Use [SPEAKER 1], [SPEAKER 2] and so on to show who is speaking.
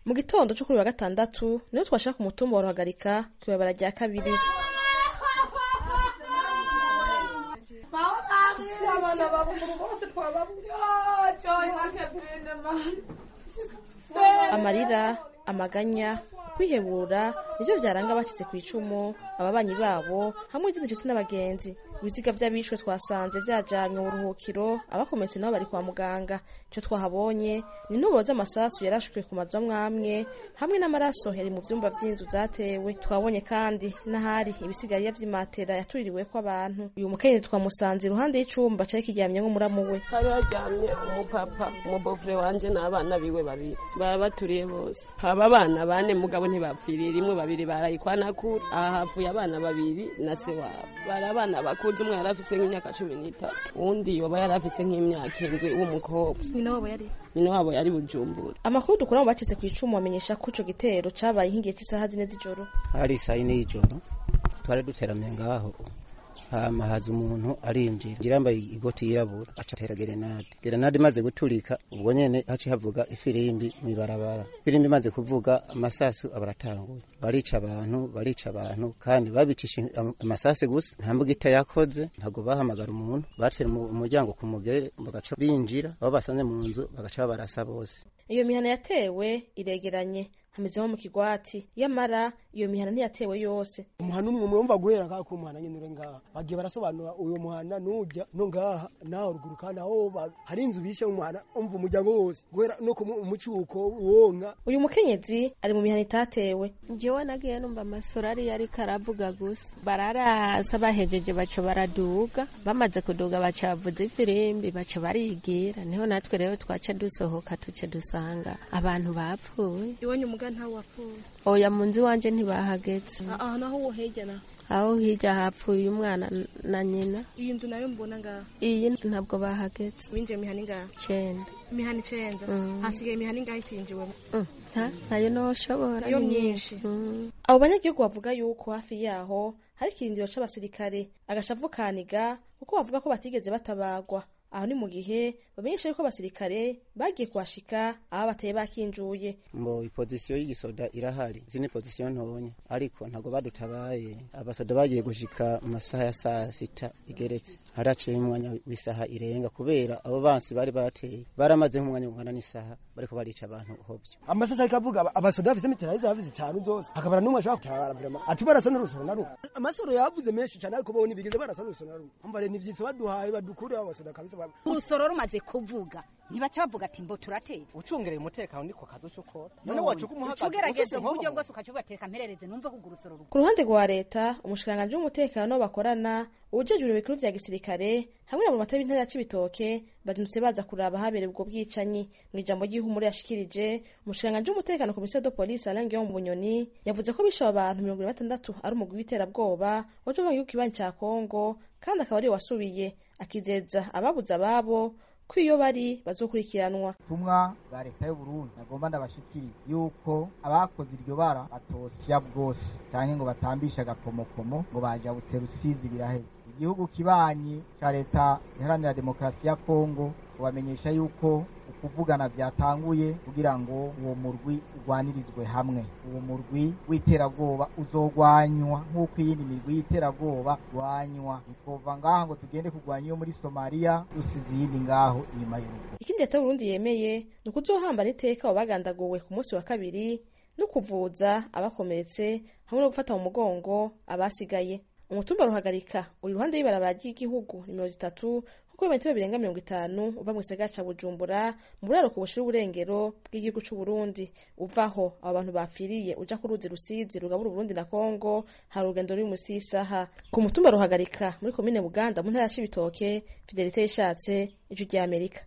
[SPEAKER 1] mu gitondo cyo kuri wa gatandatu niho twashaka ku mutumba wa ruhagarika kwibabara rya kabiri amarira amaganya kwihebura nivyo vyaranga abacitse ku icumu ababanyi babo hamwe n'izindi nshuti n'abagenzi ibiziga vy'abishwe twasanze vyajanywe mu buruhukiro abakometse nabo bari kwa muganga ico twahabonye ni intubo z'amasasu yarashwe ku mazu amwamwe hamwe n'amaraso yari mu vyumba vy'inzu zatewe twabonye kandi n'ahari ibisigariya vy'imatera yaturirirweko abantu uyu mukenyezi twamusanze iruhande y'icumba cari kiryamyemwo muramu we
[SPEAKER 2] hari haryamye umupapa umubofure wanje n'abana biwe babiri baba baturiye bose haba abana bane mugabo ntibapfiriye rimwe babiri barayikwanakura aha havuye abana babiri na se wabo bari abana bakuze umwe yari afise nk'imyaka cumi n'itatu uwundi yoba yari afise nk'imyaka indwi w'umukobwa
[SPEAKER 1] nyina wabo yari
[SPEAKER 2] nyina wabo yari bujumbura
[SPEAKER 1] amakuru dukura mu bacitse ku icumu bamenyesha ko ico gitero cabaye nk'igihe cy'isaha zine z'ijoro
[SPEAKER 3] hari saa yine y'ijoro twari duteramye ngaho hama haza umuntu arinjira ngira yambaye igoti yirabura aca atera gerenade gerenade imaze guturika ubwo nyene haci havuga ifirimbi mw'ibarabara ifirimbi imaze kuvuga amasasu abaratanguye barica abantu barica abantu kandi babicisha amasasu gusa nta mbugita yakoze ntabwo bahamagara umuntu batera umuryango ku mugere bagaca binjira abo basanze mu nzu bagaca babarasa bose
[SPEAKER 1] iyo mihana yatewe iregeranye hameze nko mu kigwati yamara iyo mihana ntiyatewe yose
[SPEAKER 4] umuhana umwe mwumva guhera ngaha ku muhana nyene uri ngaha bagiye barasobanura uyo muhana nujya no ngaha naho ruguru kandi aho hari inzu bishe mu muhana umva umuryango wose guhera no ku mucuko wonka
[SPEAKER 1] uyu mukenyezi ari mu mihana itatewe
[SPEAKER 5] njyewe nagiye numva amasoro ari yari karavuga gusa bararasa bahejeje baca baraduga bamaze kuduga baca bavuza ifirimbi baca barigira niho natwe rero twaca dusohoka tuce dusanga abantu bapfuye
[SPEAKER 1] iwanyu muga ntawe wapfuye
[SPEAKER 5] oya mu nzu iwanje ntibahageze
[SPEAKER 1] aha naho wo hirya na
[SPEAKER 5] aho hirya hapfuye umwana na nyina
[SPEAKER 1] iyi nzu nayo mbona ngaha
[SPEAKER 5] iyi ntabwo bahageze
[SPEAKER 1] winjiye imihana ingaha
[SPEAKER 5] icenda
[SPEAKER 1] imihana icenda hasigaye imihana ingaha itinjiwemo
[SPEAKER 5] ntayo noshobora
[SPEAKER 1] iyo myinshi abo banyagihugu bavuga yuko hafi yaho hari ikirindiro c'abasirikare agashavu kaniga kuko bavuga ko batigeze batabagwa aho ni mu gihe bamenyesha yuko abasirikare bagiye kuhashika aho bateye bakinjuye
[SPEAKER 3] mbo ipozisiyo y'igisoda irahari izi ni pozisiyo ntonya ariko ntabwo badutabaye abasoda bagiye gushika mu masaha ya saa sita igeretse haraciye umwanya w'isaha irenga kubera abo bansi bari bateye baramaze nk'umwanya ungana n'isaha bariko barica abantu hovyo
[SPEAKER 4] amasasa ariko avuga abasoda bafise mitera zavuze itanu zose akabara n'umwe ashobora gutabara vrema ati barasa n'urusoro na rumwe amasoro yavuze menshi cyane ariko bo ntibigeze barasa n'urusoro na rumwe umva rero n'ivyitso baduhaye badukure abasoda kabisa
[SPEAKER 6] urusoro rumaze kuvuga ntibaca bavuga ati mbo turatera
[SPEAKER 7] ucungereye umutekano niko kazi uco ukora none wacuka umuhagaze
[SPEAKER 6] ugerageza uburyo bwose ukaca ugateka mperereze numve ko urusoro
[SPEAKER 1] ku ruhande rwa leta umushikiranganji w'umutekano bakorana ubujejwe ibiro bikuru vya gisirikare hamwe na mata b'intara ya cibitoke bazindutse baza kuraba habereye ubwo bwicanyi mu ijambo ry'ihumure yashikirije umushikiranganji w'umutekano komisiyo de polisi alain guillaume bunyoni yavuze ko bishe abantu mirongo ine na batandatu ari umugwi w'iterabwoba waje uva mu gihugu kibanyi ca kongo kandi akaba ariwe wasubiye akizeza ababuze ababo ko iyo bari bazokurikiranwa
[SPEAKER 8] tumwa bwa leta y'uburundi nagomba ndabashikiriza yuko abakoze iryo bara batosya bwose cyane ngo batambishe agakomokomo ngo bajabutse rusizi biraheze igihugu kibanyi ca leta iharanira demokarasi ya kongo ubamenyesha yuko ukuvugana byatanguye kugira ngo uwo murwi urwanirizwe hamwe uwo murwi w'iterabwoba uzogwanywa nk'uko iyindi mirwi y'iterabwoba rwanywa ntitwova ngaha ngo tugende kurwanya iyo muri somaliya dusize iyindi ngaho inyuma y'urugo
[SPEAKER 1] ikindi leta y'uburundi yemeye ni ukuzohambana iteka abo bagandaguwe ku munsi wa kabiri no kuvuza abakomeretse hamwe no gufata mu mugongo abasigaye umutumba ruhagarika uri iruhande y'ibarabara ry'igihugu nimero zitatu kuko ibimetero birenga mirongo itanu uva mu gisagara ca bujumbura mu buraro ku bushira uburengero bw'igihugu c'uburundi uvaho abo bantu bapfiriye uja ku ruzi rusizi rugabura uburundi na kongo hari urugendo ruri musi y'isaha ku mutumba ruhagarika muri komine buganda mu ntara ya cibitoke fidelite yishatse ijwi ry'amerika